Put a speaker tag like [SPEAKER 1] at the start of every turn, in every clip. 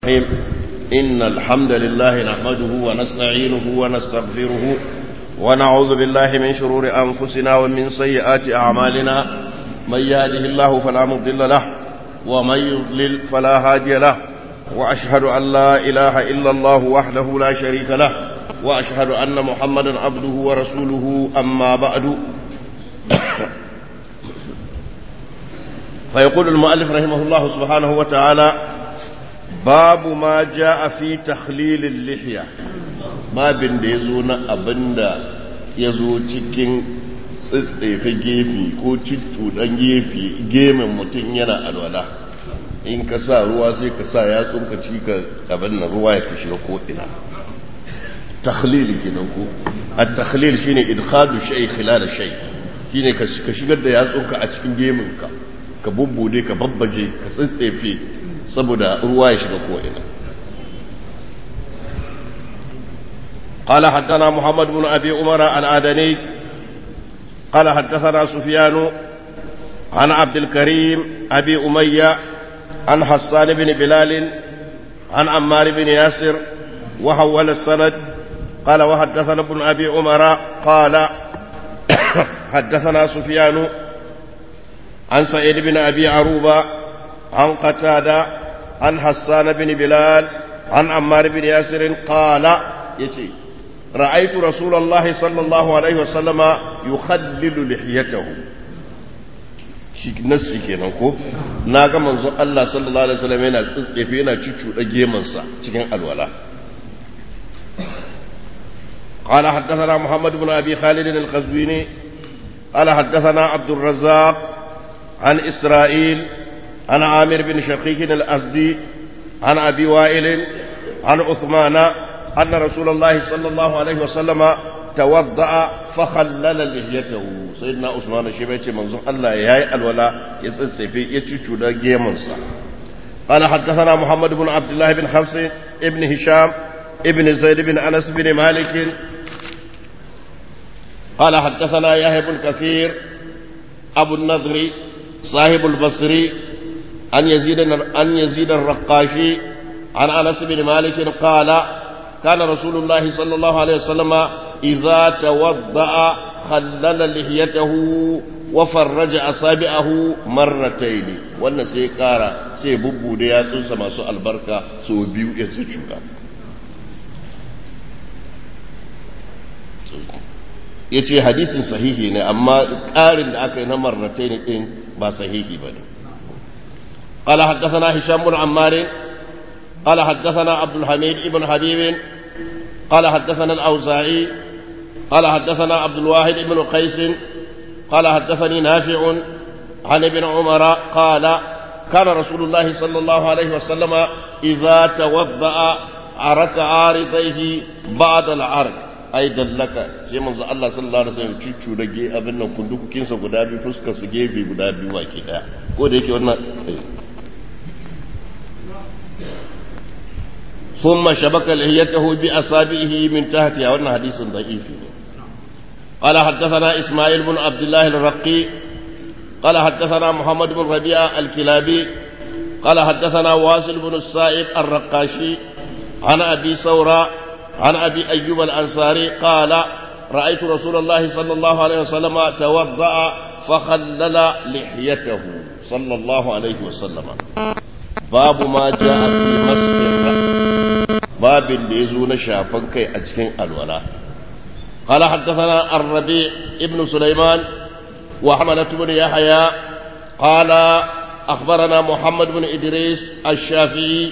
[SPEAKER 1] الرحيم إن الحمد لله نحمده ونستعينه ونستغفره ونعوذ بالله من شرور أنفسنا ومن سيئات أعمالنا من يهده الله فلا مضل له ومن يضلل فلا هادي له وأشهد أن لا إله إلا الله وحده لا شريك له وأشهد أن محمدا عبده ورسوله أما بعد فيقول المؤلف رحمه الله سبحانه وتعالى babu ma ja a fi takhlilin lihiya babin da ya zo na abin da ya zo cikin tsitsefe gefe ko cuɗan gefe gemin mutum yana alwala in ka sa ruwa sai ka sa ya tsunka cika abin na ruwa ya fi shiga ko'ina takhlil kenan ko a takhlil shine idkhadu shay khilal shay shine ka shigar da yatsunka a cikin geminka ka bubbude ka babbaje ka tsitsefe saboda ruwa ya shiga ko'ina. قال حدثنا محمد بن أبي عمر العدني قال حدثنا سفيان عن عبد الكريم أبي أمية عن حسان بن بلال عن عمار بن ياسر وحول السند قال وحدثنا ابن أبي عمر قال حدثنا سفيان عن سعيد بن أبي عروبة عن قتادة عن حسان بن بلال عن عمار بن ياسر قال يتي رأيت رسول الله صلى الله عليه وسلم يخلل لحيته nassi kenan ko na ga manzo Allah sallallahu alaihi wasallam yana tsitsefe yana cucuɗa gemansa cikin alwala قال حدثنا محمد بن أبي خالد القزويني قال حدثنا عبد الرزاق عن إسرائيل عن عامر بن شقيق الأسدي عن أبي وائل عن عثمان أن رسول الله صلى الله عليه وسلم توضأ فخلل لحيته سيدنا عثمان شبيتي منظور الله ياي الولا يتسفي يتشو دا جيمنسا قال حدثنا محمد بن عبد الله بن حفص ابن هشام ابن زيد بن أنس بن مالك قال حدثنا يحيى بن كثير أبو النضر صاحب البصري عن يزيد عن يزيد الرقاشي عن انس بن مالك قال كان رسول الله صلى الله عليه وسلم اذا توضا خلل لحيته وفرج اصابعه مرتين wannan sai kara sai bubbu da yatsunsa masu albarka so biyu ya tsucuka yace hadisin sahihi ne amma ƙarin da aka yi na marratain din ba sahihi bane قال حدثنا هشام بن عمار قال حدثنا عبد الحميد بن حبيب قال حدثنا الأوزاعي قال حدثنا عبد الواحد بن قيس قال حدثني نافع عن ابن عمر قال كان رسول الله صلى الله عليه وسلم إذا توضأ عرك عارضيه بعد العرق ai dallaka sai manzo Allah sallallahu alaihi wasallam cucu da ge abin nan kundukukin sa guda biyu fuskar su gefe guda biyu wake daya ko da yake wannan ثم شبك لحيته بأصابعه من تحتها وأن حديث ضعيف قال حدثنا إسماعيل بن عبد الله الرقي قال حدثنا محمد بن ربيعة الكلابي قال حدثنا واصل بن السائب الرقاشي عن أبي ثورة عن أبي أيوب الأنصاري قال رأيت رسول الله صلى الله عليه وسلم توضأ فخلل لحيته صلى الله عليه وسلم باب ما جاء في مسح الرأس babin da ya zo na shafan kai a cikin alwala قال حدثنا الربيع ابن سليمان وحملة بن يحيى قال أخبرنا محمد بن إدريس الشافعي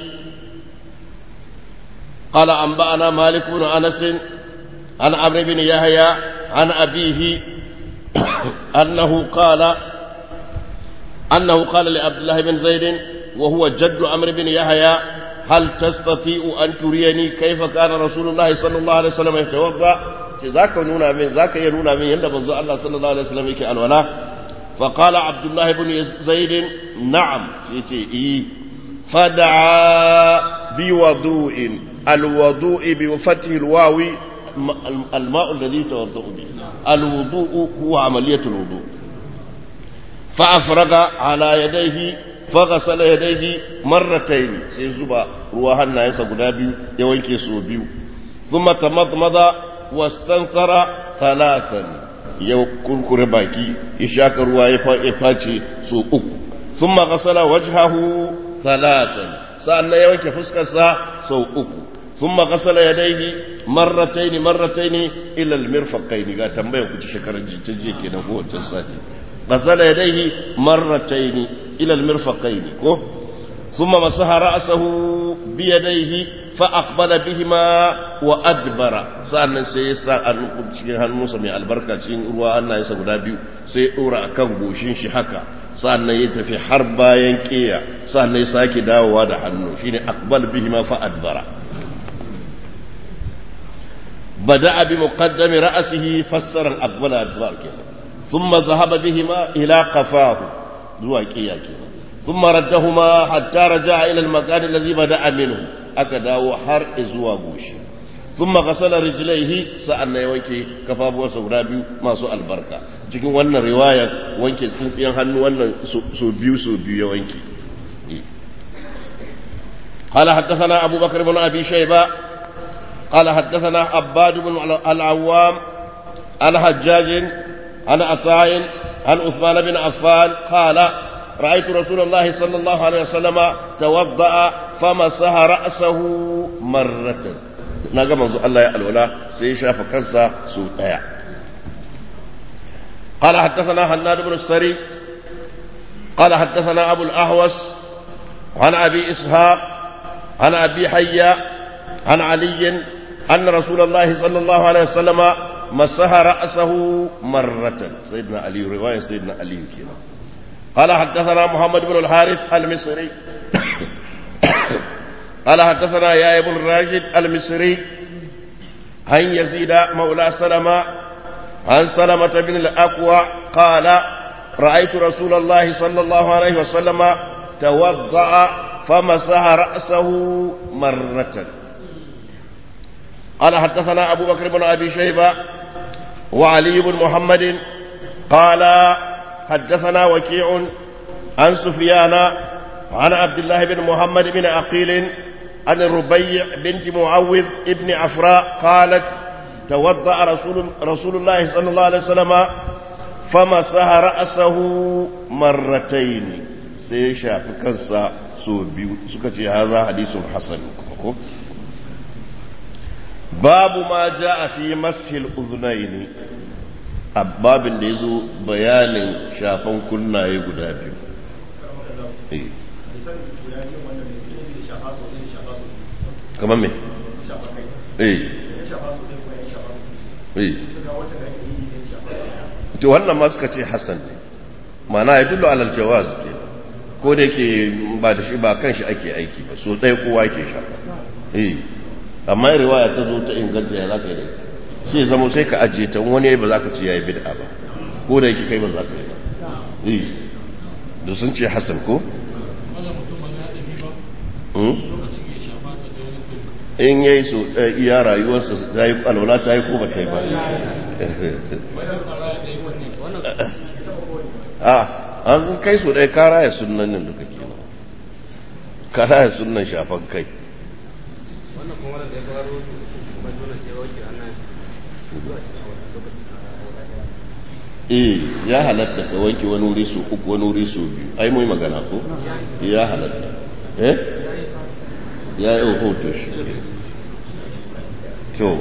[SPEAKER 1] قال أنبأنا مالك بن أنس عن عمرو بن يحيى عن أبيه أنه قال أنه قال لعبد الله بن زيد وهو جد عمرو بن يحيى هل تستطيع أن تريني كيف كان رسول الله صلى الله عليه وسلم يتوضأ ذاك نونا من ذاك ينونا من يند منزو الله صلى الله عليه وسلم يكي الولاء فقال عبد الله بن زيد نعم إيه فدعا بوضوء الوضوء بفتح الواو الماء الذي توضأ به الوضوء هو عملية الوضوء فأفرغ على يديه فغسل يديه مرتين سيزبا روحنا يسا قدابي يوانكي سوبيو ثم تمضمض واستنثر ثلاثا يوكل باكي يشاك روا يفاتي سو أكو ثم غسل وجهه ثلاثا سألنا يوانكي فسكسا سو أكو ثم غسل يديه مرتين مرتين إلى المرفقين قال تنبيه كنت شكرا جيتجي كنا هو تساتي غسل يديه مرتين إلى المرفقين ثم مسح رأسه بيديه فأقبل بهما وأدبر سألنا سيسا أن cikin hannunsa mai albarka cikin ruwa Allah ya guda biyu sai ɗora a kan goshin shi haka sa'annan ya tafi har bayan ƙeya sa'annan ya sake dawowa da hannu shine aqbal bihima fa adbara bada'a bi muqaddami ra'sihi fassara aqbala adbar kenan thumma dhahaba bihima ila qafahu zuwa ƙeya kenan thumma raddahuma hatta raja'a ila al-makan alladhi bada'a minhu aka dawo har zuwa goshi thumma ghasala rijlaihi sa'annan ya wanke kafafuwarsa guda biyu masu albarka cikin wannan riwayar wanke tsintsiyan hannu wannan so biyu so biyu ya wanke قال حدثنا أبو بكر بن أبي شيبة قال حدثنا عباد بن العوام عن حجاج عن عطاء عن عثمان بن عفان قال رأيت رسول الله صلى الله عليه وسلم توضأ فمسح رأسه مرة نجا منذ الله يعلولا سيشاف كنسا سوء قال حدثنا حناد بن السري قال حدثنا أبو الأهوس عن أبي إسحاق عن أبي حيا عن علي أن رسول الله صلى الله عليه وسلم مسح رأسه مرة سيدنا علي رواية سيدنا علي كنا قال حدثنا محمد بن الحارث المصري قال حدثنا يا ابن راشد المصري عن يزيد مولى سلمة عن سلمة بن الأقوى قال رأيت رسول الله صلى الله عليه وسلم توضأ فمسح رأسه مرة قال حدثنا أبو بكر بن أبي شيبة وعلي بن محمد قال حدثنا وكيع عن سفيان عن عبد الله بن محمد بن عقيل عن الربيع بنت معوذ ابن عفراء قالت توضأ رسول, رسول الله صلى الله عليه وسلم فمسح رأسه مرتين سيشا فكنسا سو بيو سكتي هذا حديث حسن باب ما جاء في مسح الأذنين babin da ya zo bayanin shafan kunnaye guda biyu kamar me? eh eh to wannan ma suka ce hassan ne mana ya dullo alal jawaz ne ko da yake ba da shi ba kan shi ake aiki ba so ɗaya kowa ke shafa eh amma riwaya ta zo ta inganta ya za ka yi da shi zama sai ka ajiye ta wani ba za ka ce ya yi bid'a ba ko da yake kai ba za ka yi ba eh da sun ce hassan ko in ya yi so iya rayuwarsa ta yi alwala ta yi ko ba ta yi ba a an kai so ɗaya kara ya sunan nan da kake nan kara ya sunan shafan kai
[SPEAKER 2] wannan kuma da ya faru kuma dole sai wake ana
[SPEAKER 1] eh ya halatta ka wanke wani wuri su uku wani wuri su biyu ai mai magana ko ya halatta eh ya yi hoto shi to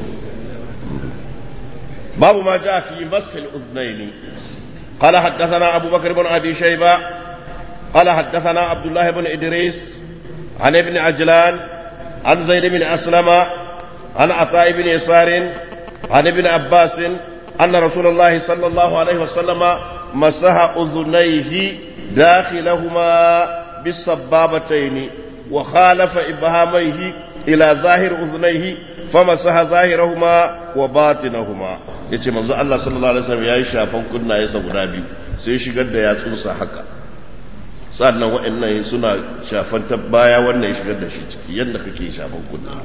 [SPEAKER 1] babu ma ja fi masil uznaini قال حدثنا أبو بكر بن أبي شيبة قال حدثنا عبد الله بن إدريس عن ابن عجلان عن زيد بن أسلم عن عطاء بن يسار عن ابن عباس أن رسول الله صلى الله عليه وسلم مسح أذنيه داخلهما بالصبابتين وخالف إبهاميه إلى ظاهر أذنيه فمسح ظاهرهما وباطنهما yace manzo Allah sallallahu alaihi wasallam yayi shafan kunnaye sa guda biyu sai shigar da yatsunsa haka sannan wa'annan suna shafan ta baya wannan ya shigar da shi ciki yadda kake shafan kunna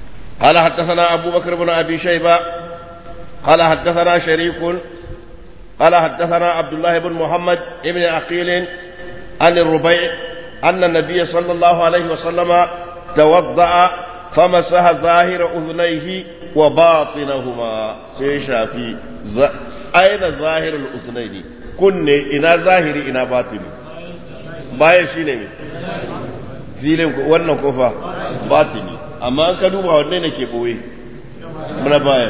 [SPEAKER 1] قال حدثنا أبو بكر بن أبي شيبة قال حدثنا شريك قال حدثنا عبد الله بن محمد بن عقيل عن الربيع أن النبي صلى الله عليه وسلم توضأ فمسح ظاهر أذنيه وباطنهما سيشافي ز... أين ظاهر الأذنين كن إنا ظاهري إنا باطني باين شيني filin wannan kofa batini amma an ka duba wanne ne ke boye muna bayan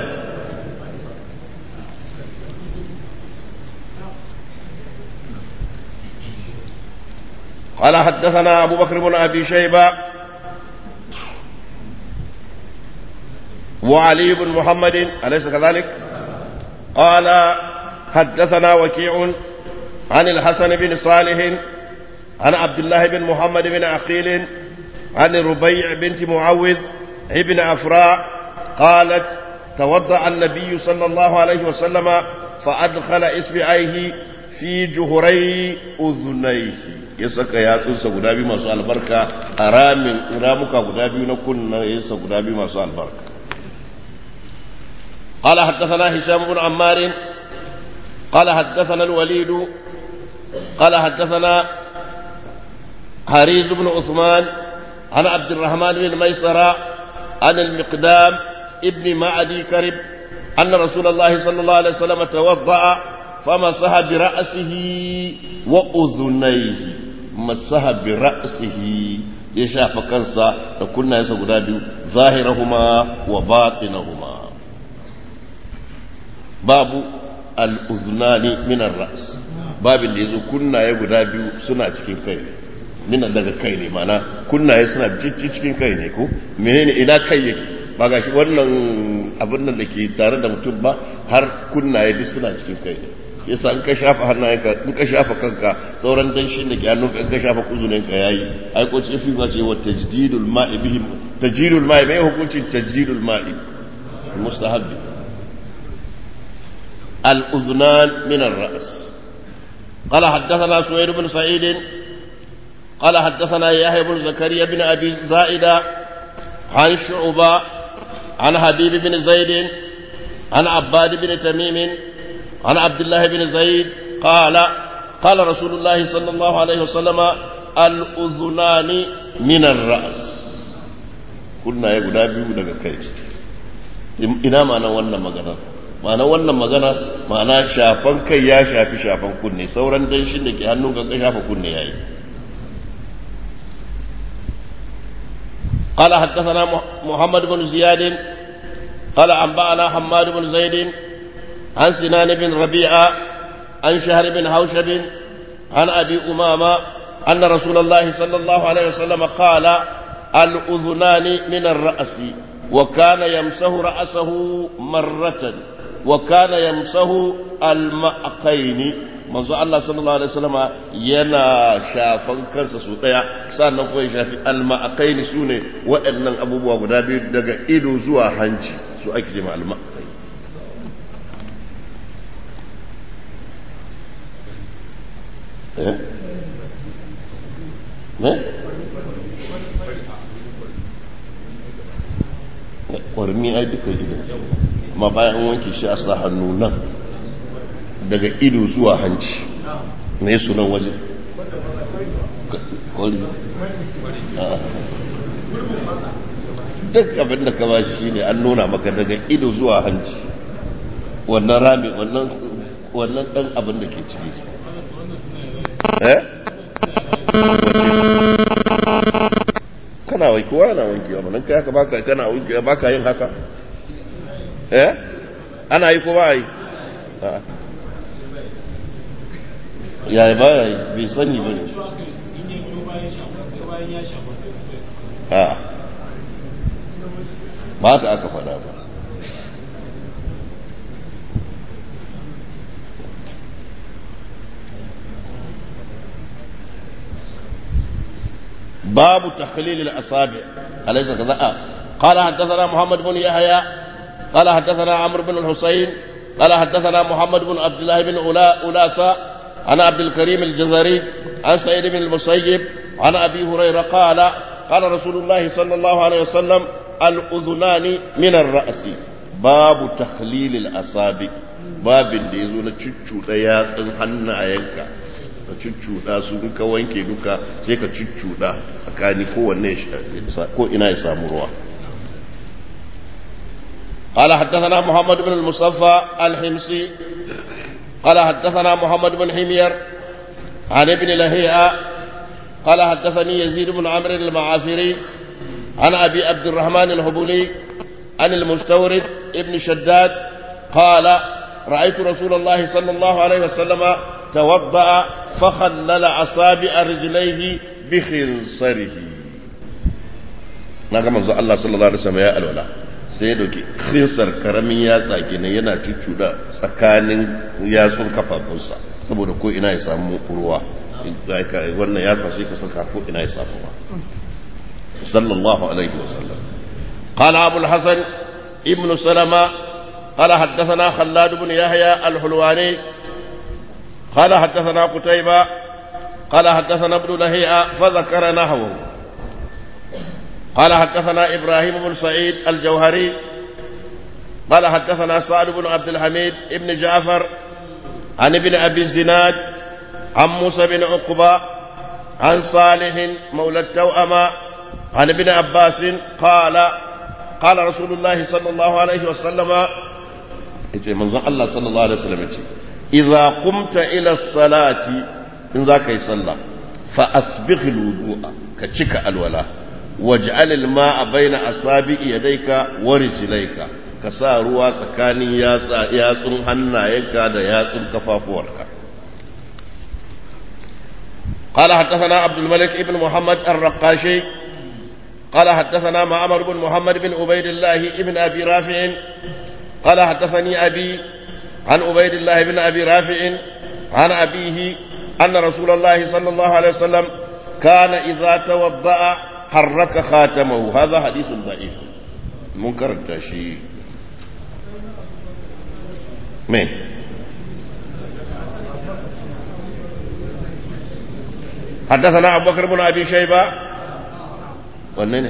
[SPEAKER 1] قال حدثنا أبو بكر بن أبي شيبة وعلي بن محمد أليس كذلك قال حدثنا وكيع عن الحسن بن صالح عن عبد الله بن محمد بن عقيل عن ربيع بنت معوذ ابن أفراء قالت توضأ النبي صلى الله عليه وسلم فأدخل إصبعيه في جهري أذنيه ya saka yatsunsa guda biyu masu albarka a ramin ramuka guda biyu na kunna yasa guda biyu masu albarka قال حدثنا هشام بن عمار قال حدثنا الوليد قال حدثنا حريز بن عثمان عن عبد الرحمن بن ميسرة عن المقدام ابن معدي كرب أن رسول الله صلى الله عليه وسلم توضأ فمسح برأسه وأذنيه مسح برأسه يشاف كنسا كنا يسقنا ظاهرهما وباطنهما باب الأذنان من الرأس باب اللي يزو كنا يقول biyu suna cikin kai mina daga kai ne mana kunnaye suna cikin kai ne ko menene ina kai yake ba gashi wannan abin nan da ke tare da mutum ba har kunnaye duk suna cikin kai ne yasa in ka shafa hannayenka in ka shafa kanka sauran danshin da ke hannunka in ka shafa kuzuninka yayi ai ko ce fi ba ce wa tajdidul ma'i bihim tajdidul ma'i mai hukuncin tajdidul ma'i mustahabbi al-uznan min ar-ra's قال حدثنا سويد بن سعيد قال حدثنا يحيى بن زكريا بن ابي زائده عن شعبه عن حبيب بن زيد عن عباد بن تميم عن عبد الله بن زيد قال قال رسول الله صلى الله عليه وسلم الأذنان من الرأس قلنا يا guda biyu daga kai ina ma'ana wannan magana ma'ana wannan magana ma'ana shafan kai ya shafi shafan kunne sauran danshin da ke hannun ka shafa kunne yayi قال حدثنا محمد بن زياد قال أنبأنا حماد بن زيد عن سنان بن ربيعة عن شهر بن حوشب عن أبي أمامة أن رسول الله صلى الله عليه وسلم قال الأذنان من الرأس وكان يمسه رأسه مرة وكان يمسه المأقين manzo Allah sallallahu alaihi wasallama yana shafan kansa su daya sannan kuma ya shafi alma'aqaini sune waɗannan abubuwa guda biyu daga ido zuwa hanci su ake ce alma'aqaini eh ne ƙwarmi ai duka ido amma bayan wanke shi a sa hannu nan daga ido zuwa hanci me sunan waje duk abin da ka bashi shine an nuna maka daga ido zuwa hanci wannan rami wannan wannan dan abin da ke ciki eh kana wai kowa na wankewa manan kai haka baka kana wankewa baka yin haka eh ana yi ko ba yi yaya ba ya yi bai sani ba ne a ba ta aka fada ba باب تخليل الأصابع أليس كذا قال حدثنا محمد بن يحيى قال حدثنا عمرو بن الحسين قال حدثنا محمد بن عبد الله بن أولاسة عن عبد الكريم الجزري عن سعيد بن المسيب عن أبي هريرة قال قال رسول الله صلى الله عليه وسلم الأذنان من الرأس باب تخليل الأصابع babin da ya zo na cuccuɗa yatsun hannayenka ka cuccuɗa su in ka wanke duka sai ka cuccuɗa tsakani kowanne ko ina ya samu ruwa قال حدثنا محمد بن المصفى الحمصي قال حدثنا محمد بن حمير عن ابن لهيئة قال حدثني يزيد بن عمرو المعافري عن أبي عبد الرحمن الهبولي عن المستورد ابن شداد قال رأيت رسول الله صلى الله عليه وسلم توضأ فخلل أصابع رجليه بخنصره na ga manzo Allah sallallahu alaihi wasallam ya alwala sai ya dauki khinsar karamin yatsa kenan yana cuccuda tsakanin yatsun kafafunsa saboda ko ina ya samu ruwa wannan yatsa sai ka saka ko ina ya samu ruwa sallallahu alaihi wasallam قال أبو الحسن ابن سلمة قال حدثنا خلاد بن يحيى الحلواني قال حدثنا قتيبة قال حدثنا ابن لهيئة فذكر نحوه قال حدثنا إبراهيم بن سعيد الجوهري قال حدثنا سعد بن عبد الحميد ابن جعفر عن ابن أبي الزناد عن موسى بن عقبة عن صالح مولى التوأمة عن ابن عباس قال قال رسول الله صلى الله عليه وسلم yace manzon Allah sallallahu alaihi wasallam yace idza qumta ila salati in za ka yi sallah fa asbigh alwudu'a ka cika alwala waj'al alma'a baina asabi'i yadayka wa rijlayka ka sa ruwa tsakanin yatsa yatsun hannayenka da yatsun kafafuwarka قال حدثنا عبد الملك ابن محمد الرقاشي قال حدثنا معمر بن محمد بن عبيد الله ابن ابي رافع قال حدثني ابي عن عبيد الله بن ابي رافع عن ابيه ان رسول الله صلى الله عليه وسلم كان اذا توضا حرك خاتمه هذا حديث ضعيف منكر التشيء مين حدثنا ابو بكر بن ابي شيبه والنين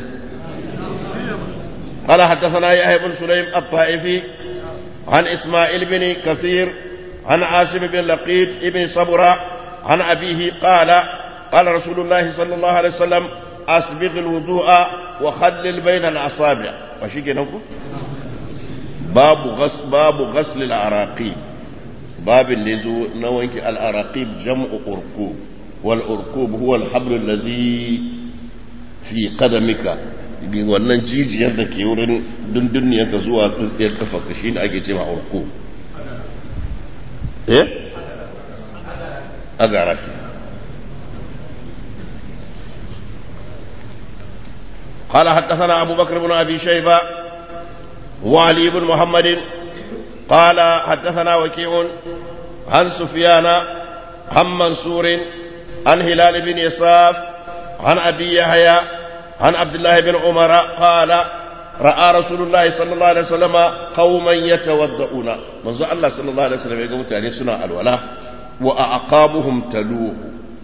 [SPEAKER 1] قال حدثنا يحيى بن سليم الطائفي عن اسماعيل بن كثير عن عاصم بن لقيط بن صبرة عن أبيه قال قال رسول الله صلى الله عليه وسلم أسبغ الوضوء وخلل بين الأصابع وشيك نقول باب غسل باب غسل العراقيب باب اللي نوينك العراقيب جمع أرقوب والأرقوب هو الحبل الذي في قدمك wannan jijiyar da ke wurin dunduniyarka zuwa tsintsiyar kafa shi ne ake cewa urku eh agara shi قال حدثنا أبو بكر بن أبي شيبة وعلي بن محمد قال حدثنا وكيع عن سفيان عن منصور عن هلال بن يساف عن أبي يحيى عن عبد الله بن عمر قال رأى رسول الله صلى الله عليه وسلم قوما يتوضؤون منذ الله صلى الله عليه وسلم يقول تاني سنة الولاء وأعقابهم تلوه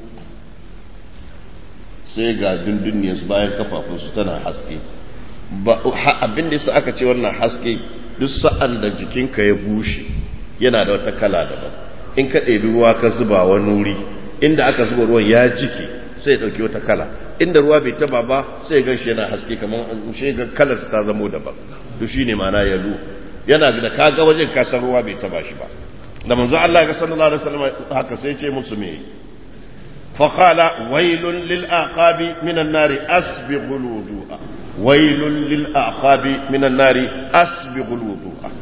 [SPEAKER 1] sai ga dunduniyarsu bayan kafafunsu tana haske abin da yasa aka ce wannan haske duk sa'an da jikinka ya bushe yana da wata kala daban in ka ɗebi ruwa ka zuba wani wuri inda aka zuba ruwan ya jike sai ya ɗauki wata kala inda ruwa bai taba ba sai gan shi yana haske kamar shi ga kalarsa ta zamo daban to shi ne mana yalu yana da kaga wajen kasar ruwa bai taba shi ba da manzo Allah ga sallallahu alaihi wasallam haka sai ce musu me fa qala wailun lil aqabi minan nari asbighul wudu'a wailun lil aqabi minan nari asbighul wudu'a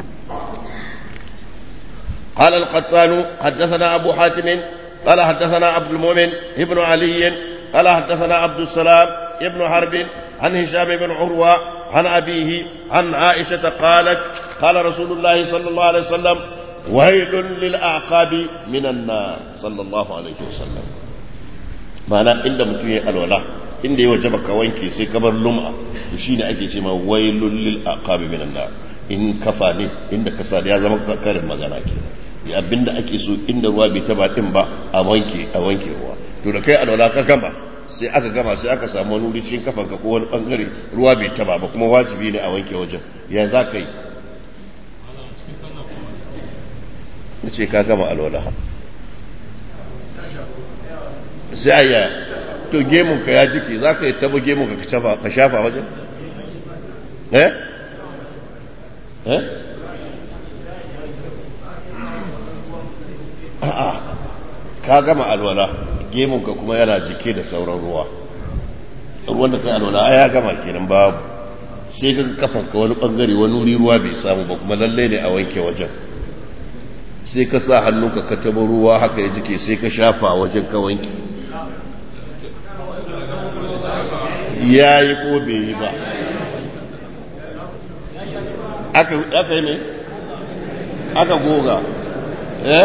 [SPEAKER 1] قال القطان حدثنا أبو حاتم قال حدثنا عبد المؤمن ابن علي قال حدثنا عبد السلام ابن حرب عن هشام بن عروة عن أبيه عن عائشة قالت قال رسول الله صلى الله عليه وسلم ويل للأعقاب من النار صلى الله عليه وسلم معنى عند متوية الولاء عند يوجبك وينكي سيكبر لمعة وشين أكي تما ويل للأعقاب من النار in kafa ne inda kasa ya zama karin magana ke abinda ake so inda ruwa bai taba din ba a wanke a wanke ruwa to da kai alwala ka gama sai aka gama sai aka samu wani wuri cikin kafanka ko wani bangare ruwa bai taba ba kuma wajibi ne a wanke wajen ya za ka yi ya ce ka gama alwala sai ayya to gemunka ya jike za ka yi taba gemunka ka shafa wajen eh eh a'a ka gama alwala gemunka kuma yana jike da sauran ruwa ruwan da kai alwala ya gama kenan babu sai ka kafanka wani bangare wani wuri ruwa bai samu ba kuma lalle ne a wanke wajen sai ka sa hannunka ka taba ruwa haka ya jike sai ka shafa wajen ka wanke ya yi ko bai yi ba aka yi ne aka goga eh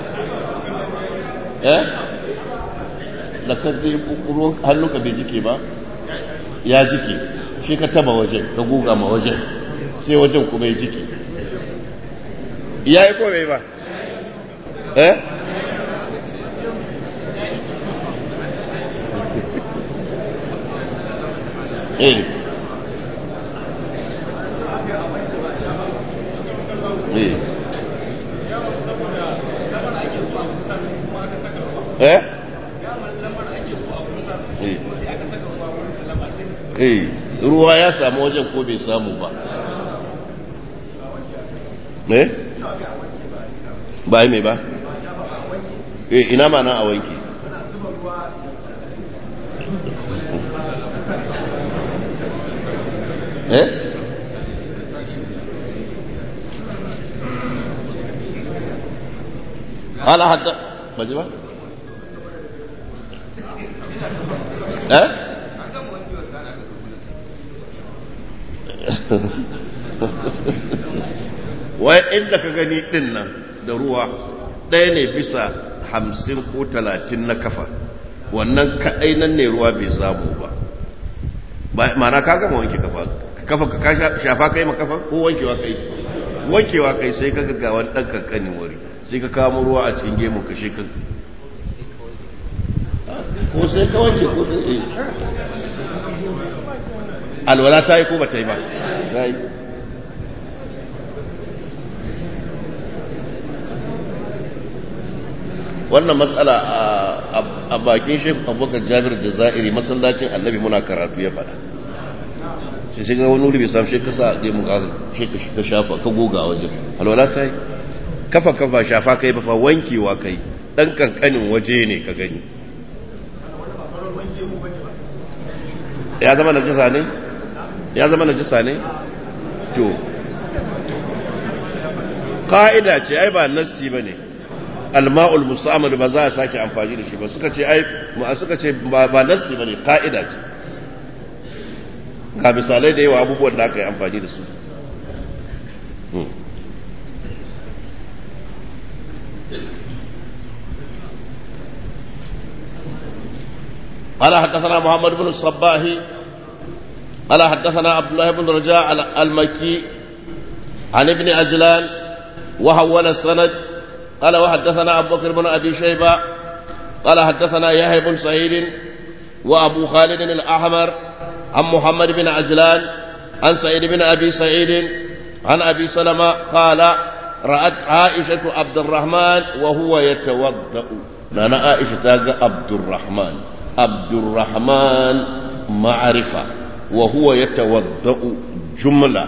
[SPEAKER 1] eh da ka je ruwan hannunka bai jike ba ya jike shi ka taba wajen ka goga ma wajen sai wajen kuma ya jike ya yi ko bai ba eh eh eh eh ruwa ya samu wajen ko bai samu ba eh ba mai ba eh ina ma na a wanki eh قال حتى بجوا eh wai inda ka gani din nan da ruwa ɗaya ne bisa hamsin ko talatin na kafa wannan kaɗai nan ne ruwa bai samu ba mana ka gama wanke kafa kafa ka shafa kai ma kafa ko wankewa kai wankewa kai sai ka ga wani ɗan kankanin wuri sai ka kamo ruwa a cikin gemun ka shi ka ko sai ka wanke ko sai alwala ta yi ko ba ta yi ba ta yi wannan matsala a bakin shi abubakar jabir jazairi masallacin annabi muna karatu ya faɗa shi shiga wani wuri bai samu shi ka sa ɗaya mu shi ka shafa ka goga a wajen alwala ta yi kafa kafa shafa kai ba fa wankewa kai ɗan kankanin waje ne ka gani ya zama najisa ne ya zama najisa ne to ka'ida ce ai ba nassi bane alma'ul musamman ba za a sake amfani da shi ba suka ce ai ma suka ce ba ba nassi bane ka'ida ce ga misalai da yawa abubuwan da aka yi amfani da su قال حدثنا محمد بن الصباح قال حدثنا عبد الله بن رجاء المكي عن ابن عجلان وحول السند قال وحدثنا أبو بكر بن أبي شيبة قال حدثنا يحيى بن سعيد وأبو خالد الأحمر عن محمد بن عجلان عن سعيد بن أبي سعيد عن أبي سلمة قال رأت عائشة عبد الرحمن وهو يتوضأ لنا عائشة عبد الرحمن عبد الرحمن معرفة وهو يتوضأ جملة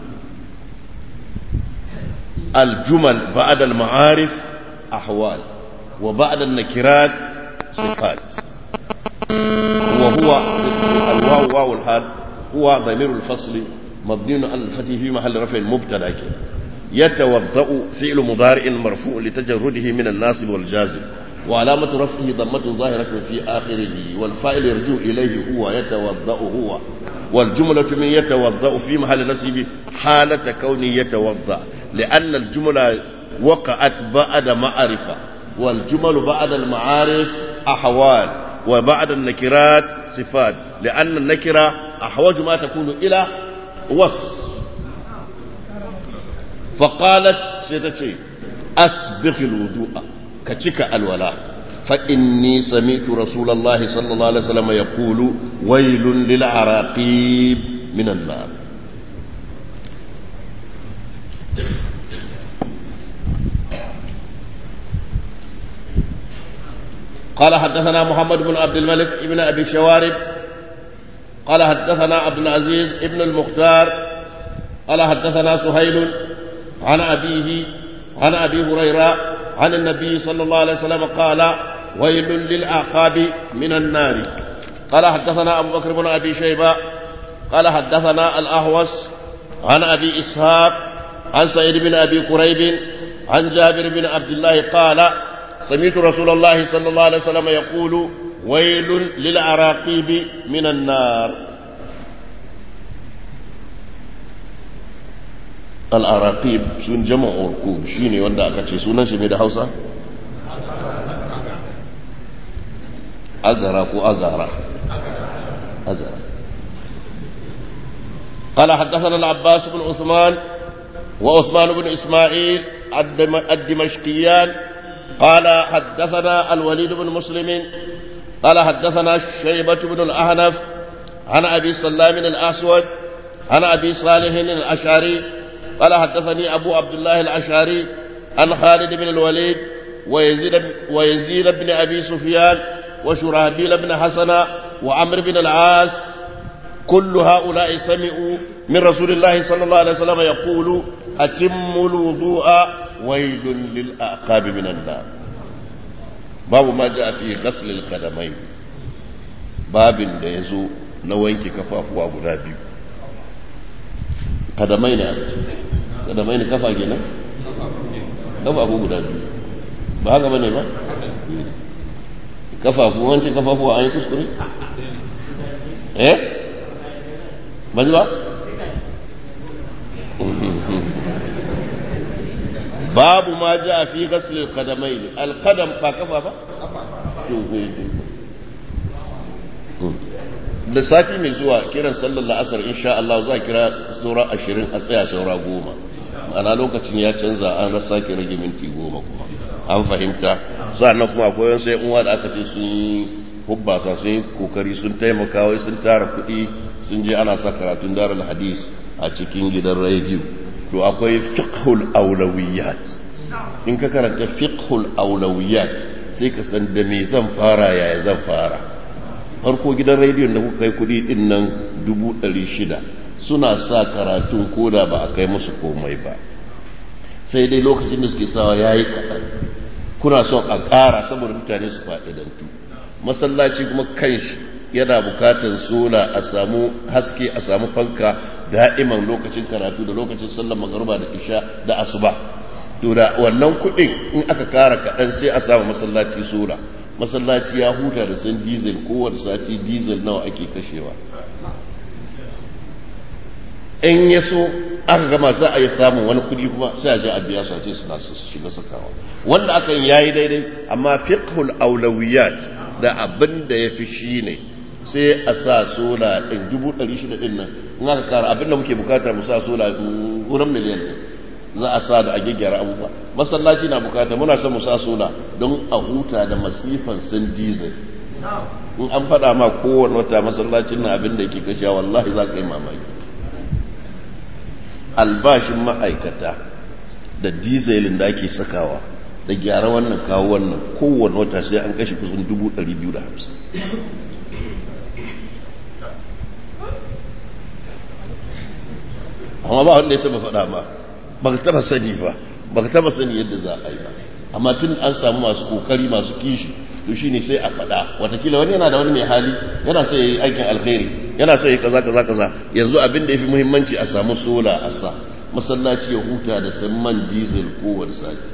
[SPEAKER 1] الجمل بعد المعارف أحوال وبعد النكرات صفات وهو الواو واو الحال هو ضمير الفصل مبني على الفتح في محل رفع مبتدا يتوضأ فعل مضارع مرفوع لتجرده من الناصب والجازم وعلامة رفعه ضمة ظاهرة في آخره والفاعل يرجع إليه هو يتوضأ هو والجملة من يتوضأ في محل نصب حالة كونه يتوضأ لأن الجملة وقعت بعد معرفة والجمل بعد المعارف أحوال وبعد النكرات صفات لأن النكرة أحوج ما تكون إلى وصف فقالت سيدتي أسبغ الوضوء كتك الولاء فإني سمعت رسول الله صلى الله عليه وسلم يقول ويل للعراقيب من النار قال حدثنا محمد بن عبد الملك ابن أبي شوارب قال حدثنا عبد العزيز ابن المختار قال حدثنا سهيل عن أبيه عن أبي هريرة عن النبي صلى الله عليه وسلم قال ويل للأعقاب من النار قال حدثنا أبو بكر بن أبي شيبة قال حدثنا الأهوس عن أبي إسحاق عن سعيد بن أبي كريب عن جابر بن عبد الله قال سمعت رسول الله صلى الله عليه وسلم يقول ويل للعراقيب من النار العراقيب سن جمع أركوب شيني وندا أكتشي سنة شمي ده حوصة أغرى كو أغرى أغرى قال حدثنا العباس بن عثمان وعثمان بن إسماعيل الدمشقيان قال حدثنا الوليد بن مسلم قال حدثنا شيبة بن الأهنف عن أبي سلام الأسود عن أبي صالح الأشعري قال حدثني أبو عبد الله الأشعري عن خالد بن الوليد ويزيد, ويزيد بن أبي سفيان وشرهبيل بن حسن وعمر بن العاص كل هؤلاء سمعوا من رسول الله صلى الله عليه وسلم يقول أتموا الوضوء ويل للأعقاب من النار باب ما جاء في غسل القدمين باب da ya zo na wanke kafafuwa guda biyu kadamai ne kadamai ne kafa kenan kafafu guda biyu ba haka bane ba kafafu wancan kafafuwa an yi kuskure eh ba ba babu ma ja fi ghasl al-qadamayn al-qadam ba kafa ba da sati mai zuwa kiran sallar la'asar insha Allah zuwa kira saura ashirin a tsaya saura goma ana lokacin ya canza an rasa ki rage minti goma kuma an fahimta sannan kuma akwai wasu yan uwa da aka ce sun yi hubbasa sun yi kokari sun taimaka wai sun tara kuɗi sun je ana sa karatun darul hadis a cikin gidan rediyo to akwai fiqhul aulawiyat in ka karanta fiqhul aulawiyat sai ka san da me zan fara yaya zan fara farko gidan rediyon da kuka kai kudi din nan dubu ɗari shida suna sa karatun koda ba a kai musu komai ba sai dai lokacin da suke sawa ya yi kaɗan kuna son a ƙara saboda mutane su fa'idantu masallaci kuma kanshi yana bukatar sola a samu haske a samu fanka da'iman lokacin karatu da lokacin sallar magaruba da isha da asuba to da wannan kuɗin in aka kara kaɗan sai a samu masallaci sola masallaci ya huta da san diesel kowane sati diesel nawa ake kashewa in ya so aka gama za a yi samun wani kuɗi kuma sai a je a biya su a ce suna su shiga sakawa wanda aka yi yayi daidai amma fiqhul aulawiyat da abin da ya fi shi ne sai a sa sola ɗin dubu ɗari shida ɗin nan in aka kara abin da muke bukatar mu sa sola wurin miliyan ɗin za a sa da a gyaggyara abubuwa masallaci na bukata muna son mu sa sola don a huta da masifan sun diesel in an faɗa ma kowane wata masallacin na abin da yake kashe wallahi za ka yi mamaki albashin ma'aikata da dieselin da ake sakawa da gyara wannan kawo wannan kowane wata sai an kashe kusan dubu ɗari biyu da hamsin amma ba wanda ya taba faɗa ba ba ka taba sani ba ba ka taba sani yadda za a yi ba amma tun an samu masu kokari masu kishi to shi ne sai a faɗa watakila wani yana da wani mai hali yana so ya yi aikin alkhairi yana so ya yi kaza kaza kaza yanzu abin da ya fi muhimmanci a samu sola a sa masallaci ya huta da samman diesel kowane sati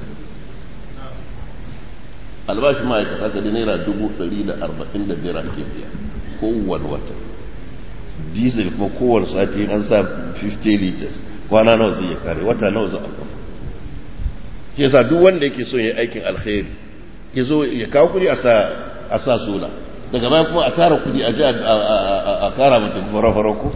[SPEAKER 1] albashi ma'aikata ka da naira dubu ɗari da arba'in da biyar ake biya kowane wata diesel kuma kowane sati an sa 50 liters kwana nawa zai ya kare wata nawa za a kuma ke sa duk wanda yake so ya aikin alkhairi ya zo ya kawo kudi a sa sola daga bayan kuma a tara kudi a ji a kara mutum fara-fara ku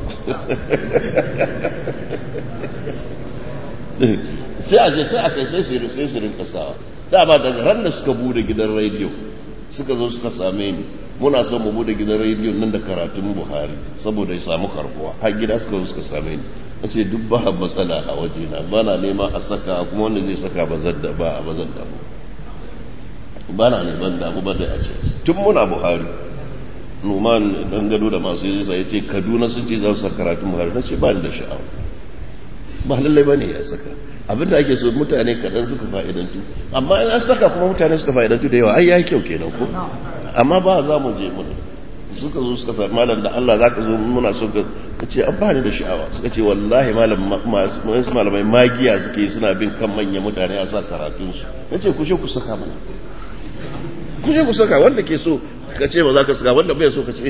[SPEAKER 1] sai a je sai a kai sai su rinka sawa dama daga ran da suka bude gidan rediyo suka zo suka same ni muna son mu bude gidan rediyo nan da karatun buhari saboda ya samu karbuwa har gida suka zo suka same ni a ce duk ba matsala a waje na ba na nema a saka kuma wanda zai saka ba zan da ba a bazan da ba ba na neman damu ba da a ce tun muna buhari numan dan gado da masu yi ya ce kaduna sun ce za su saka karatun buhari na ce ba ni da sha'awa ba lallai ba ne ya saka abinda ake so mutane kaɗan suka fa'idantu amma in an saka kuma mutane suka fa'idantu da yawa ai ya kyau kenan ko amma ba za mu je mun suka zo suka sa malam da Allah za ka zo muna so ka ce an bani da sha'awa suka ce wallahi malam masu malamai magiya suke suna bin kan manyan mutane a sa karatunsu na ce kushe ku saka mana kushe ku saka wanda ke so ka ce ba za ka saka wanda bai so ka ce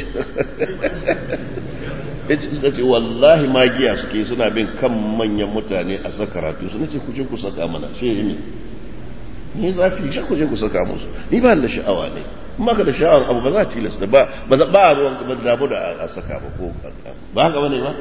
[SPEAKER 1] suka ce wallahi magiya suke suna bin kan manyan mutane a sa karatu su nace kuje ku saka mana shi ne ni zafi shi kuje ku saka musu ni ba da sha'awa ne in ka da sha'awar abu ba za a tilasta ba ba ba a ruwan ba da damu da a saka ba ko ba haka bane ba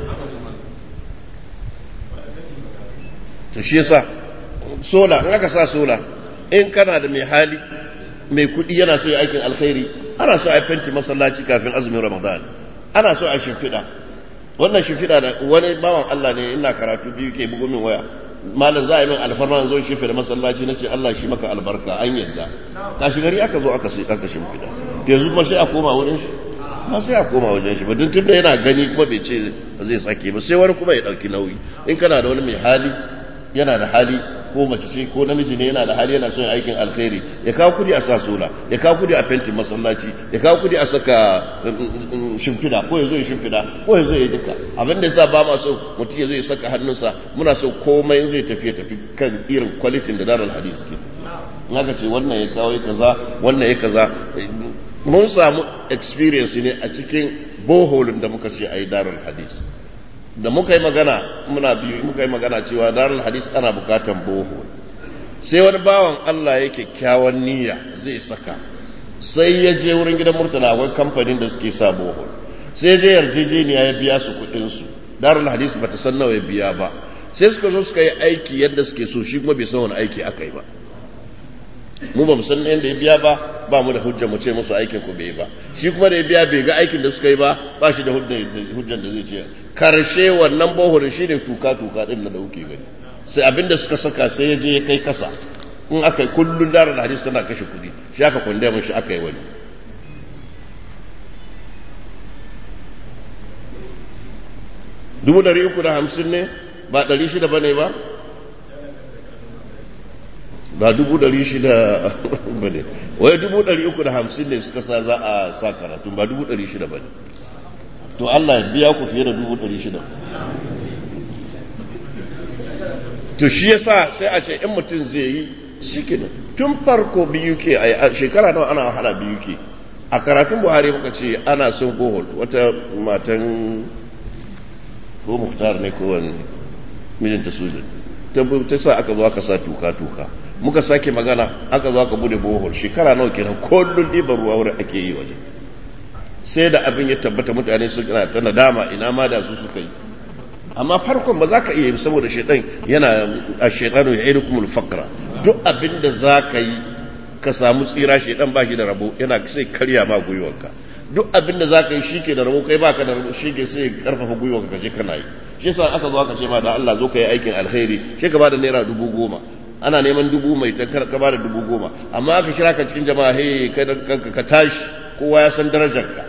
[SPEAKER 1] to shi yasa sola in aka sa sola in kana da mai hali mai kudi yana so ya aikin alkhairi ana so a fenti masallaci kafin azumin ramadan ana so a shimfiɗa wannan shimfiɗa da wani bawan Allah ne ina karatu biyu ke bugu min waya malam za a yi min alfarma zo shimfiɗa masallaci na ce Allah shi maka albarka an yadda kashi gari aka zo aka aka shimfiɗa yanzu kuma sai a koma wurin shi ba sai a koma wajen shi ba tun tun da yana gani kuma bai ce zai sake ba sai wani kuma ya ɗauki nauyi in kana da wani mai hali yana da hali ko mace ce ko namiji ne yana da hali yana son aikin alkhairi ya kawo kudi a sa sola ya kawo kudi a fentin masallaci ya kawo kudi a saka shimfida ko ya zo ya shimfida ko ya zo ya duka abin da yasa ba ma so mutum ya zo ya saka hannunsa muna so komai zai tafi tafi kan irin kwalitin da darar hadis ke in aka ce wannan ya kawo ya kaza wannan ya kaza mun samu experience ne a cikin boholin da muka ce a yi darar hadis da muka yi magana muna biyu muka yi magana cewa darul hadis ana bukatan boho sai wani bawan Allah ya kyakkyawan niyya zai saka sai ya je wurin gidan murtala akwai kamfanin da suke sa boho sai ya je yarjejeniya ya biya su kudin su darul hadis bata san nawa ya biya ba sai suka zo suka yi aiki yadda suke so shi kuma bai san wani aiki aka yi ba mu ba mu san yadda ya biya ba ba mu da hujja mu ce musu aikin ku bai ba shi kuma da ya biya bai ga aikin da suka yi ba ba shi da hujjan da zai ce karshe wannan bohurin shi ne tuka tuka din da kuke gani sai abinda suka saka sai ya je ya kai kasa in aka yi kullun darar hadis tana kashe kudi shi aka kwanda mun shi aka yi wani dubu dari uku da hamsin ne ba ɗari shida ba ne ba ba dubu ɗari shida ba ne wai dubu ɗari uku da hamsin ne suka sa za a sa karatu ba dubu ɗari shida ba ne to Allah ya biya ku fiye da dubu ɗari shida to shi ya sa sai a ce in mutum zai yi shi kenan tun farko biyu ke a shekara nawa ana wahala biyu ke a karatun buhari muka ce ana son gohol wata matan ko muhtar ne ko wani mijinta soja ta sa aka zo aka sa tuka-tuka muka sake magana aka zo aka bude bohol shekara nawa kenan kullun ɗiban ruwa wurin ake yi waje sai da abin ya tabbata mutane su kana ta nadama ina ma da su suka yi amma farkon ba za ka iya yi saboda shaitan yana a shaitanu ya idu kuma fakra duk abin da za ka yi ka samu tsira shaitan ba shi da rabo yana sai karya ma gwiwanka duk abin da za ka yi shi ke da rabo kai ba ka da rabo shi ke sai karfafa gwiwanka ka je kana yi shi yasa aka zo aka ce ma da Allah zo ka yi aikin alkhairi shi ka ba da naira dubu goma ana neman dubu mai tankar ka ba da dubu goma amma aka kira ka cikin jama'a hey ka tashi kowa ya san darajarka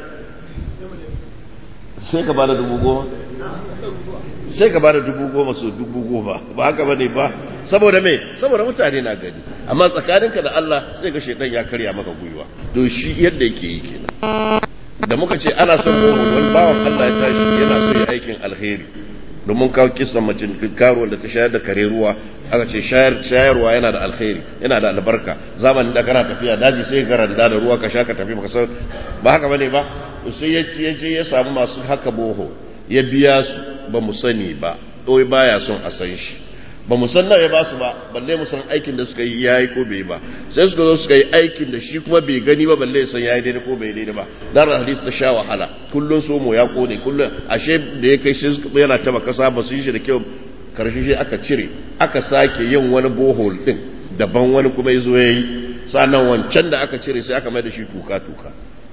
[SPEAKER 1] sai ka ba da dubu goma sai ka ba da dubu goma so dubu goma ba haka ba ne ba saboda me saboda mutane na gani amma tsakaninka da Allah sai ga shaidan ya karya maka gwiwa to shi yadda yake yi kenan da muka ce ana son wani bawan Allah ya tashi yana so ya aikin alheri domin kawo kisan mace karuwar da ta shayar da kare ruwa aka ce shayarwa yana da alkhairi yana da albarka zamanin da kana tafiya daji sai ka randa da ruwa ka sha ka tafi baka san ba haka bane ba sai ya je ya samu masu haka boho ya biya su ba mu sani ba ɗoyi baya son a san shi ba mu san nawa ya ba su ba balle mu san aikin da suka yi yayi ko bai ba sai suka zo suka yi aikin da shi kuma bai gani ba balle san yayi daidai ko bai daidai ba dan hadisi ta sha wahala kullun so mu ya kone kullun ashe da ya kai shi yana taba kasa ba su yi shi da kyau karshe shi aka cire aka sake yin wani bohol din daban wani kuma ya zo ya yi sannan wancan da aka cire sai aka mai da shi tuka tuka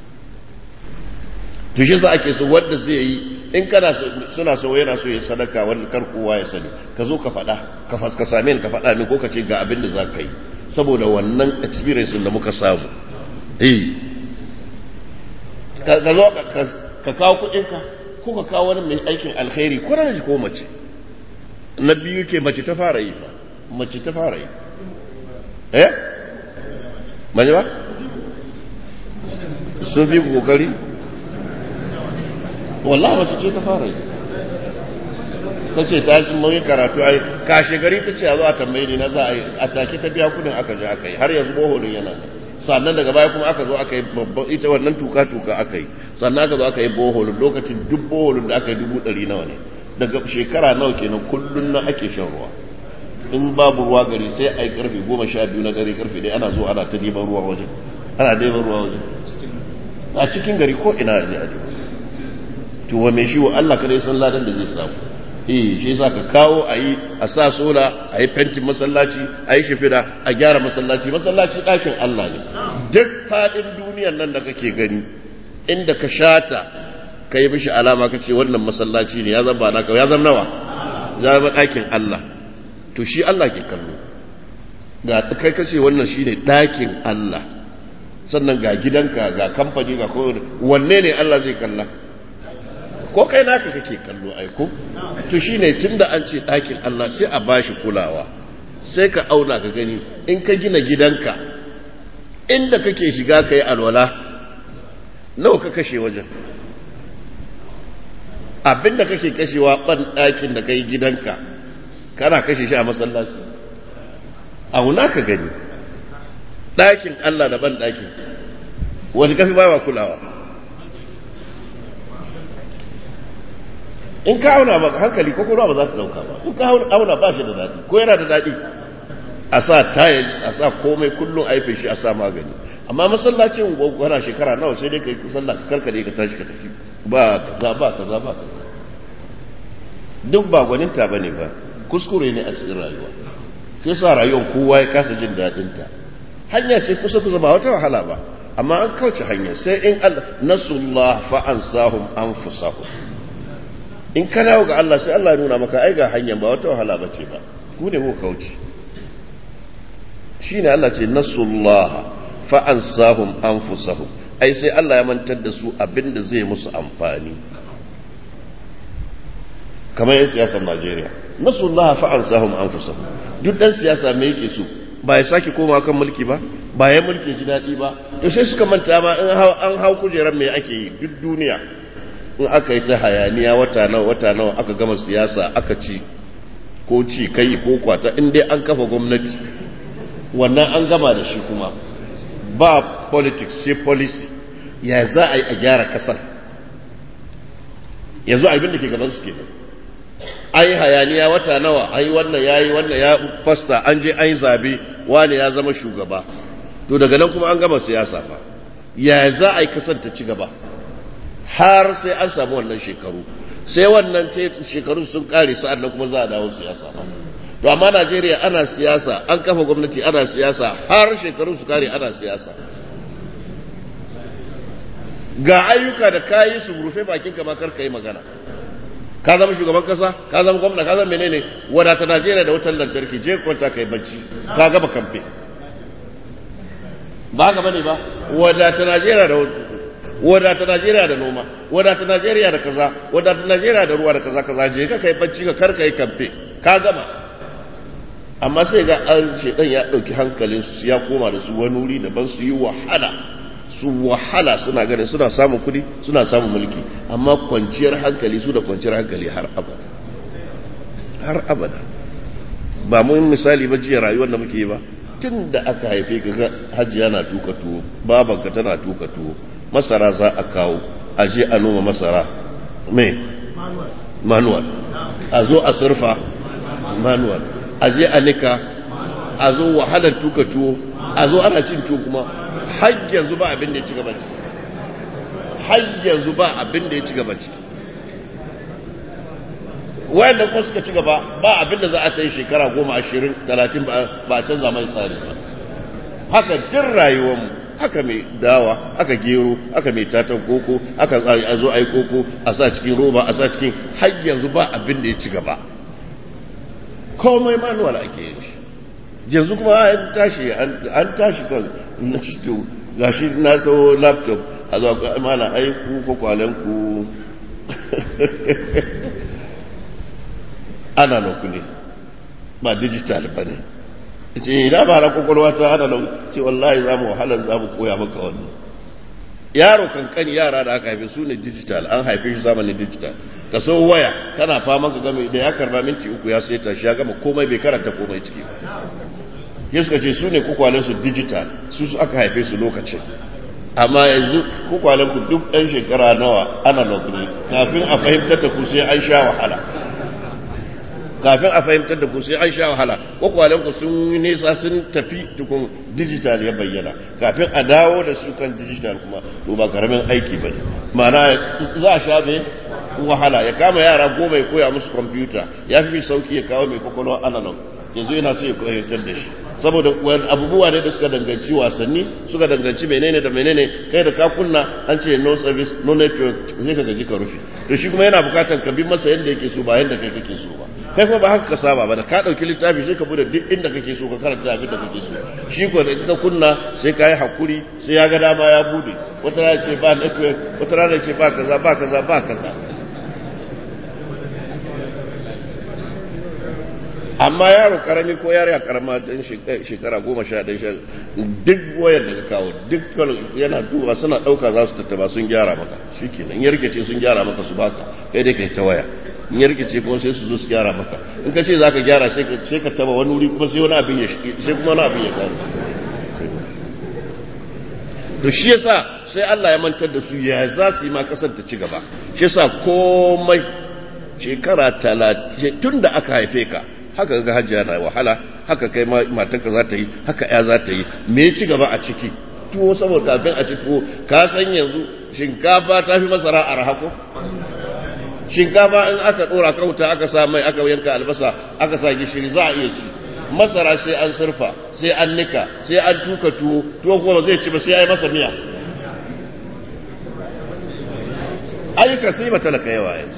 [SPEAKER 1] to shi sa ake so wanda zai yi in kana suna so yana so ya sadaka wanda kar kowa ya sani ka zo ka faɗa ka faska same ka faɗa min ko ka ce ga abin da za ka yi saboda wannan experience da muka samu eh ka zo ka kawo kudinka ko ka kawo wani mai aikin alkhairi ko na ko mace na biyu ke mace ta fara yi ba mace ta fara yi eh mani ba sun fi kokari wallahi mace ce ta fara yi ta ce ta ji mun karatu ai kashe gari ta ce a zo a tambaye ni na za a yi a take ta biya kudin aka je aka yi har yanzu boholin yana sannan daga baya kuma aka zo aka yi babban ita wannan tuka tuka aka yi sannan aka zo aka yi boholin lokacin duk boholin da aka yi dubu ɗari nawa ne daga shekara nawa kenan kullun na ake shan ruwa in babu ruwa gari sai a yi karfe goma sha biyu na gari karfe dai ana zo ana ta neman ruwa wajen ana neman ruwa wajen a cikin gari ko ina ne a to wa mai shi wa Allah kadai san ladan da zai samu eh shi yasa ka kawo a yi a sa sola a yi fentin masallaci a yi shifida a gyara masallaci masallaci ɗakin Allah ne duk faɗin duniyan nan da kake gani inda ka shata ka yi mishi alama ka ce wannan masallaci ne ya zama naka ya zama nawa ya zama ɗakin Allah to shi Allah ke kallo ga kai kace wannan shine ɗakin Allah sannan ga gidanka ga kamfani ga kowane wanne ne Allah zai kalla ko kai naka kake kallo aiko to shine tunda an ce ɗakin Allah sai a bashi kulawa sai ka auna ka gani in ka gina gidanka inda kake shiga ka yi alwala nawa ka kashe wajen abinda kake kashewa ban ɗakin da ka yi gidanka kana kashe shi a masallaci auna ka gani ɗakin Allah da ban ɗakin wani kafi ba wa kulawa in ka auna ba hankali ko kuma ba za ta dauka ba in ka auna ba shi da daɗi ko yana da daɗi a sa tiles a sa komai kullum a yi shi a sa magani amma masallacin gwagwara shekara nawa sai dai ka yi sallah ka karkade ka tashi ka tafi ba kaza ba kaza ba kaza duk ba gwaninta ba ne ba kuskure ne a cikin rayuwa sai sa rayuwar kowa ya kasa jin daɗinta hanya ce kusa kusa ba wata wahala ba amma an kauce hanya sai in Allah nasullah fa ansahum anfusahum in ka dawo ga Allah sai Allah nuna maka ai ga hanyar ba wata wahala ba ce ba ku ne ko kauce shine Allah ce nasullah fa ansahum anfusahum ai sai Allah ya mantar da su abinda zai musu amfani kamar yan siyasar Najeriya nasullah fa ansahum anfusahum duk dan siyasa me yake so ba ya sake koma kan mulki ba ba ya mulki ji daɗi ba to sai suka manta ma an hau kujerar me ake yi duk duniya in aka yi ta hayaniya wata nawa wata nawa aka gama siyasa aka ci ko ci kai ko kwata in dai an kafa gwamnati wannan an gama da shi kuma ba politics sai policy ya za a yi a gyara kasar yanzu abin da ke gaban su kenan ai hayaniya wata nawa ai wannan yayi wannan ya fasta an je an yi zabe wani ya zama shugaba to daga nan kuma an gama siyasa fa ya za a yi kasar ta ci gaba har sai an samu wannan shekaru sai wannan shekaru sun kare sa'an nan kuma za a dawo siyasa ba to amma Najeriya ana siyasa an kafa gwamnati ana siyasa har shekaru su kare ana siyasa ga ayyuka da kayi su rufe bakin ka ma kar ka yi magana ka zama shugaban kasa ka zama gwamna ka zama menene wadata Najeriya da wutar lantarki je kwanta kai bacci ka gaba kamfe ba ga bane ba wadata Najeriya da wadata Najeriya da noma wadata Najeriya da kaza wadata Najeriya da ruwa da kaza kaza je ka kai bacci ka karka yi kamfe ka gama amma sai ga an ce dan ya dauki hankalin su ya koma da su wani wuri daban su yi wahala su wahala suna ganin suna samun kudi suna samun mulki amma kwanciyar hankali su da kwanciyar hankali har abada har abada ba mun misali ba jiya rayuwar da muke yi ba tun da aka haife ka ga hajiya na tuka tuwo babanka tana tuka tuwo masara za a kawo a je a noma masara me manual a zo a surfa manual a je a nika a zo wahalar tuka tuwo a zo ana cin tuwo kuma har yanzu ba abin da ya ci gaba ciki har yanzu ba abin da ya ci gaba ciki wayanda kuma suka ci gaba ba abin da za a ta yi shekara goma ashirin talatin ba a canza mai tsari ba haka din rayuwarmu haka mai dawa haka gero haka mai tatan koko haka a zo a yi koko a sa cikin roba a sa cikin har yanzu ba abin da ya ci gaba komai manuwal ake yin shi yanzu kuma an tashi an tashi kan na cito gashi na so laptop a zuwa mana aiku ko kwalenku analog ne ba digital ba ne ce ina ba na kwakwalwa ta analog ce wallahi za mu wahalar za mu koya maka wannan yaro kankani yara da aka haife su ne digital an haife shi zamanin digital ka so waya kana fama ka game da ya karba minti uku ya sai shi ya gama komai bai karanta komai ciki ya suka ce su ne kwakwalen su digital su su aka haife su lokacin amma yanzu kwakwalen ku duk ɗan shekara nawa analog ne kafin a fahimtar da ku sai an sha wahala kafin a fahimtar da ku sai an sha wahala kwakwalen ku sun yi nesa sun tafi tukun digital ya bayyana kafin a dawo da su kan digital kuma to ba karamin aiki ba ne ma'ana za a sha mai wahala ya kama yara goma ya koya musu kwamfuta ya fi sauki ya kawo mai kwakwalwa analog yanzu yana so ya koyantar da shi saboda abubuwa ne da suka danganci wasanni suka danganci menene da menene kai da ka kunna an ce no service no network zai ka gaji ka rufe to shi kuma yana bukatar ka bi masa yadda yake so ba yadda kai kake so ba kai kuma ba haka ka saba ba da ka dauki littafi sai ka bude duk inda kake so ka karanta abin da kake so shi ko da ka kunna sai ka yi hakuri sai ya ga dama ya bude wata rana ce ba network wata rana ce ba kaza ba kaza ba kaza amma yaro karami ko yaro ya karama dan shekara goma sha ɗan sha duk wayar da ka kawo duk yana duba suna ɗauka za su tattaba sun gyara maka shi kenan in yarkace sun gyara maka su baka kai dai kai ta waya in yarkace kuma sai su zo su gyara maka in ka ce za ka gyara sai ka taba wani wuri kuma sai wani abin ya sai kuma wani abin ya karu to shi yasa sai Allah ya mantar da su ya za su yi ma kasar ta ci gaba shi yasa komai shekara talatin tun da aka haife ka haka ga hajjiya na wahala haka kai matarka za ta yi haka ya za ta yi me ci gaba a ciki tuwo saboda kafin a ci tuwo ka san yanzu shinkafa ta fi masara a rahako shinkafa in aka dora kauta aka sa mai aka yanka albasa aka sa gishiri za a iya ci masara sai an surfa sai an nika sai an tuka tuwo tuwo kuma zai ci ba sai ya yi masa miya ayyuka sai ba talaka yawa yanzu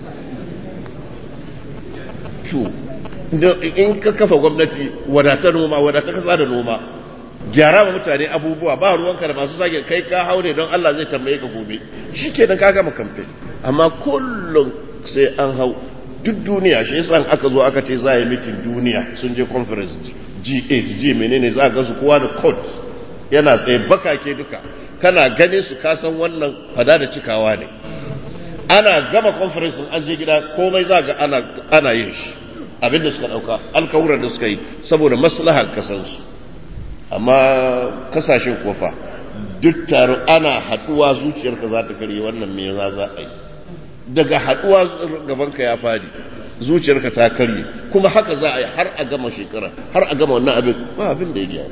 [SPEAKER 1] in ka kafa gwamnati wadata noma wadata kasa da noma gyara ma mutane abubuwa ba ruwanka da masu sake kai ka haure don Allah zai tambaye ka gobe shi ke ka gama kamfe amma kullum sai an hau duk duniya shi yasa aka zo aka ce za a yi mitin duniya sun je conference G8 G menene za a gansu kowa da code yana tsaye bakake duka kana ganin su ka san wannan fada da cikawa ne ana gama conference an je gida komai za ga ana ana yin shi abinda suka dauka alkawuran da suka yi saboda maslahar kasansu amma kasashen kofa duk taro ana haduwa zuciyarka za ta karye wannan me za za a yi daga haduwa gabanka ya fadi zuciyarka ta karye kuma haka za a yi har a gama shekara har a gama wannan abin ba abin da ya gyaru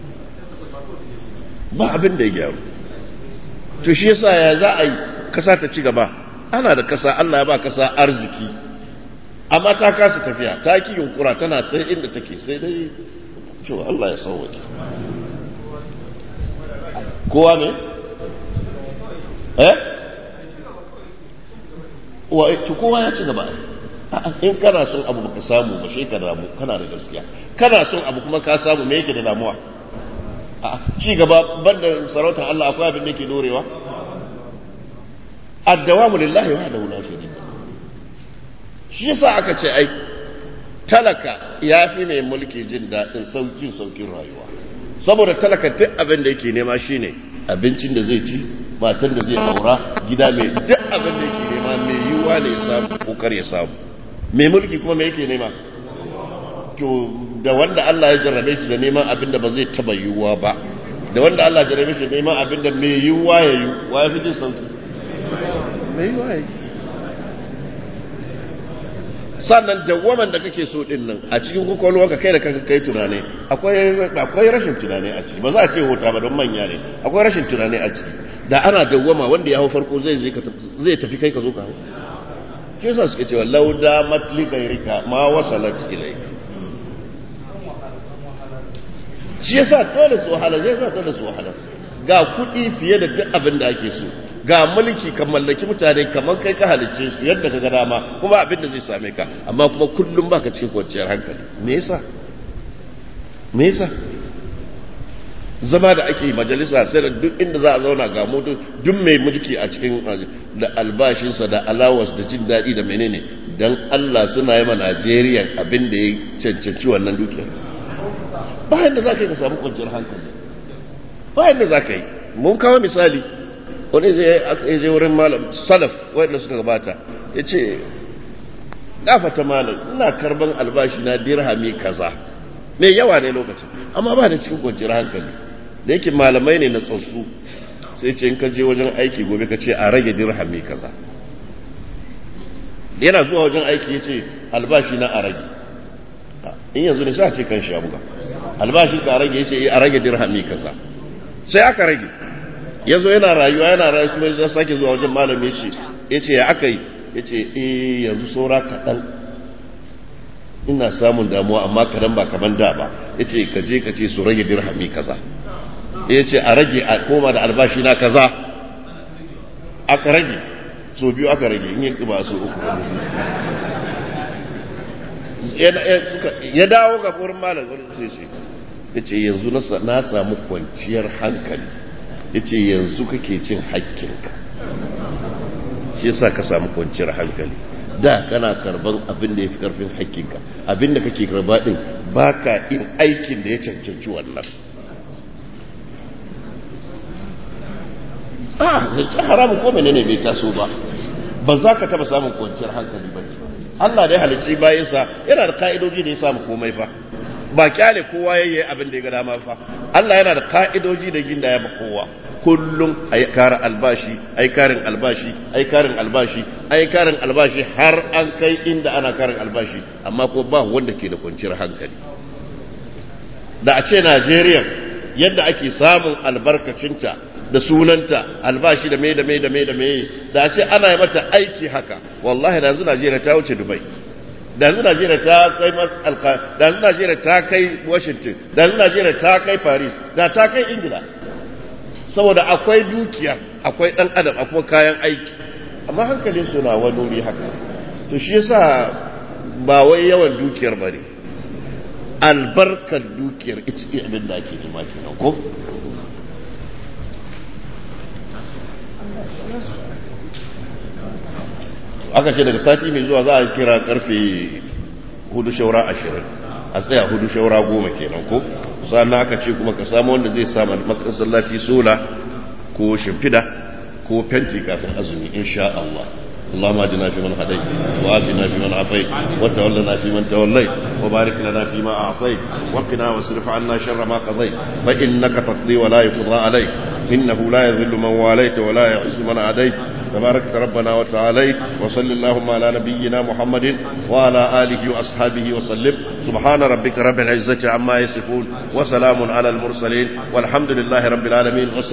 [SPEAKER 1] ba abin da ya gyaru to shi yasa ya za a yi kasa ta ci gaba ana da kasa Allah ya ba kasa arziki amma ta kasa tafiya ta ki yunkura tana sai inda take sai dai cewa Allah ya sauwaje kowa ne? eh? wa to kowa ya ci gaba in kana son abu baka samu ba shi ka damu kana da gaskiya kana son abu kuma ka samu me yake da damuwa ci gaba banda sarautar Allah akwai abin da yake dorewa addawamu lillahi wahdahu la sharika shi yasa aka ce ai talaka ya fi mai mulki jin daɗin saukin saukin rayuwa saboda talaka duk abin da yake nema shine abincin da zai ci matan da zai aura gida mai duk abin da yake nema mai yiwuwa ne ya samu ko kar ya samu mai mulki kuma mai yake nema to da wanda Allah ya jarrabe shi da neman abin da ba zai taba yiwuwa ba da wanda Allah ya jarrabe shi da neman abin da mai yiwuwa ya yi wa ya fi jin sauki mai yiwuwa ya yi sannan dawwaman da kake so din nan a cikin kwakwalwarka kai da kanka kai tunani akwai rashin tunani a ciki ba za a ce hota ba don manya ne akwai rashin tunani a ciki da ana dawwama wanda ya hau farko zai zai tafi kai ka zo ka hau ke yasa suke cewa lauda matli gairika ma wasalat ilai shi yasa dole su wahala zai sa dole su wahala ga kuɗi fiye da duk abin da ake so ga mulki ka mallaki mutane kamar kai ka halicce su yadda ka ga dama kuma abin da zai same ka amma kuma kullum baka cikin kwanciyar hankali me yasa me yasa zama da ake majalisa sai da duk inda za a zauna ga mutu duk mai mulki a cikin da albashinsa da alawas da jin daɗi da menene don Allah suna yi ma Najeriya abin da ya cancanci wannan dukiyar bayan da za ka yi ka samu kwanciyar hankali bayan da za ka yi mun kawo misali wani zai je wurin malam salaf wanda suka gabata ya ce gafata malam ina karban albashi na dirhami kaza mai yawa ne lokacin amma ba da cikin kwanciyar hankali da yake malamai ne na tsotsu sai ce in ka je wajen aiki gobe ka ce a rage dirhami kaza yana zuwa wajen aiki ya ce albashi na a rage in yanzu ne sa ce kan sha buga albashi ka rage ya ce a rage dirhami kaza sai aka rage ya zo yana rayuwa yana rayuwa kuma ya sake zuwa wajen malami ce ya ce ya aka yi ya ce eh yanzu saura kaɗan ina samun damuwa amma kaɗan ba kaman da ba ya ce ka je ka ce su rage dirhami kaza ya ce a rage a koma da albashi na kaza aka rage so biyu aka rage in yi ba su uku ya dawo ga wurin malam wani sai sai ya ce yanzu na samu kwanciyar hankali ya ce yanzu kake cin hakkinka shi yasa ka samu kwanciyar hankali da kana karban abin da ya fi karfin hakkinka abin da kake karba din ba ka yin aikin da ya cancanci wannan a zance haramun ko menene bai taso ba ba za ka taba samun kwanciyar hankali ba ne Allah da ya halicci bayansa yana da ka'idoji da ya samu komai fa ba kyale kowa ya yi abin da ya ga dama fa Allah yana da ka'idoji da ginda ya ba kowa kullum a yi karin albashi a yi karin albashi a yi karin albashi a yi karin albashi har an kai inda ana karin albashi amma ko ba wanda ke da kwanciyar hankali da a ce Najeriya yadda ake samun albarkacinta da sunanta albashi da mai da mai da mai da mai da a ce ana yi mata aiki haka wallahi da yanzu Najeriya ta wuce Dubai da yanzu Najeriya ta kai da yanzu Najeriya ta kai Washington da yanzu Najeriya ta kai Paris da ta kai Ingila saboda akwai dukiya akwai dan adam akwai kayan aiki amma hankalin su na wani wuri haka to shi yasa ba wai yawan dukiyar bane albarkar dukiyar ita ce abin da ake nema kenan ko aka ce daga sati mai zuwa za a kira karfe hudu shaura ashirin a tsaya hudu shaura goma kenan ko sannan aka ce kuma ka samu wanda zai samu masallaci sola ko shimfida ko fenti kafin azumi insha Allah اللهم اهدنا فيمن هديت وآتنا فيمن عافيت وتولنا فيمن توليت وبارك لنا فيما أعطيت وقنا واصرف عنا شر ما قضيت فإنك تقضي ولا يقضى عليك إنه لا يذل من واليت ولا يعز من عاديت تبارك ربنا وتعالى وصل اللهم على نبينا محمد وعلى آله وأصحابه وسلم سبحان ربك رب العزة عما يصفون وسلام على المرسلين والحمد لله رب العالمين